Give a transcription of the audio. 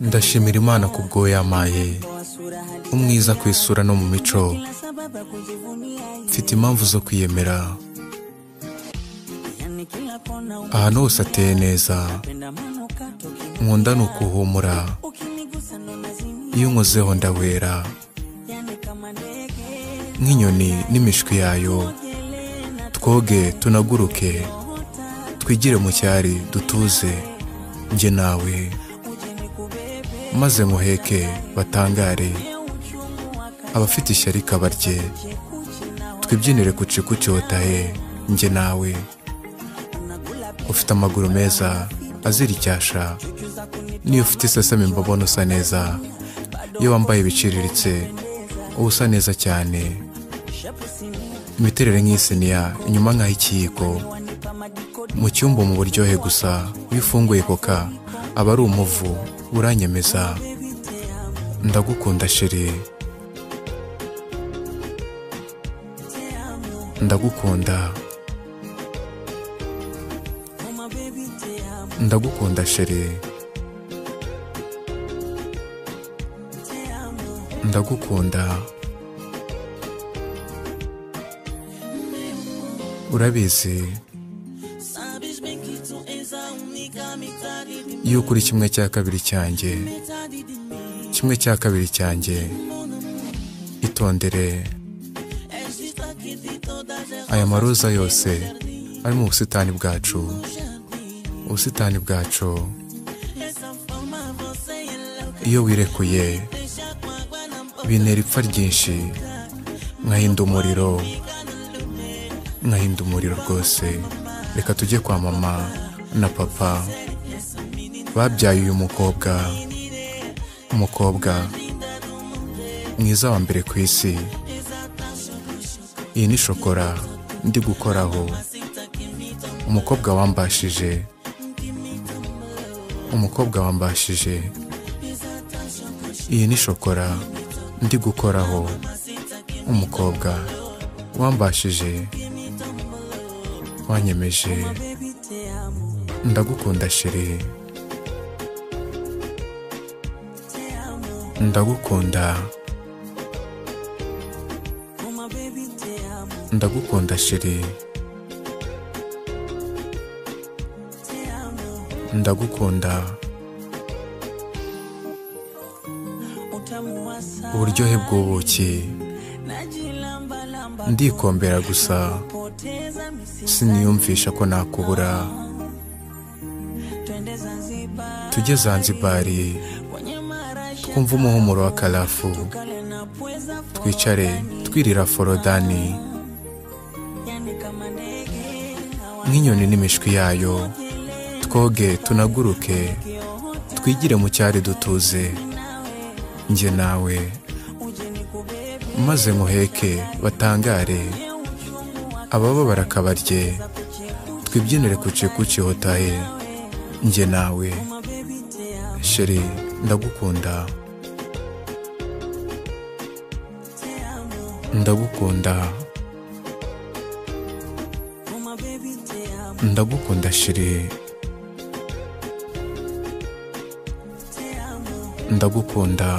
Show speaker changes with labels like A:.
A: ndashimira imana ku bwo yampaye umwiza ku isura no mu mico mfite impamvu zo kwiyemera ahantu hose ateye neza nkunda ni ukuhumura iyo unkozeho ndawera nk'inyoni n'imishwi yayo twoge tunaguruke twigire mu cyari dutuze njye nawe maze nkuheke batangare abafite ishyari kabarye twibyinire ku ciku cyotaye njye nawe ufite amaguru meza azira icyasha niyo ufite iseseme mbabona usa neza iyo wambaye ibiciriritse uba usa neza cyane imiterere nk'isiniya inyuma nk'ay'ikiyiko mu cyumba mu buryohe gusa iyo ufunguye koka aba ari umuvu uranyemeza ndagukunda shiri ndagukunda ndagukunda shiri ndagukunda urabizi yuko uri kimwe cya kabiri cyanjye kimwe cya kabiri cyanjye itondere aya maroza yose ari mu busitani bwacu ubusitani bwacu iyo wirekuye bintera ipfa ryinshi nkahinda umuriro nkahinda umuriro rwose reka tujye kwa mama na papa babyaye uyu mukobwa umukobwa mwiza wa mbere ku isi iyi ni shokora ndi gukoraho umukobwa wambashije umukobwa wambashije iyi ni shokora ndi gukoraho umukobwa wambashije wanyemeje ndagukunda shiri ndagukunda ndagukunda shiri ndagukunda uburyohe bw'ubuki ndikombera gusa siniyumvisha ko nakubura tujye zanzibari twumve umuhumuro wa karafu twicare twirira forodani nk'inyoni n'imishwi yayo twoge tunaguruke twigire mu cyari dutuze njye nawe maze nkuheke batangare abababara akabarye twibyinire ku ciku cihotaye njye nawe sheri ndagukunda ndagukunda ndagukunda sheri ndagukunda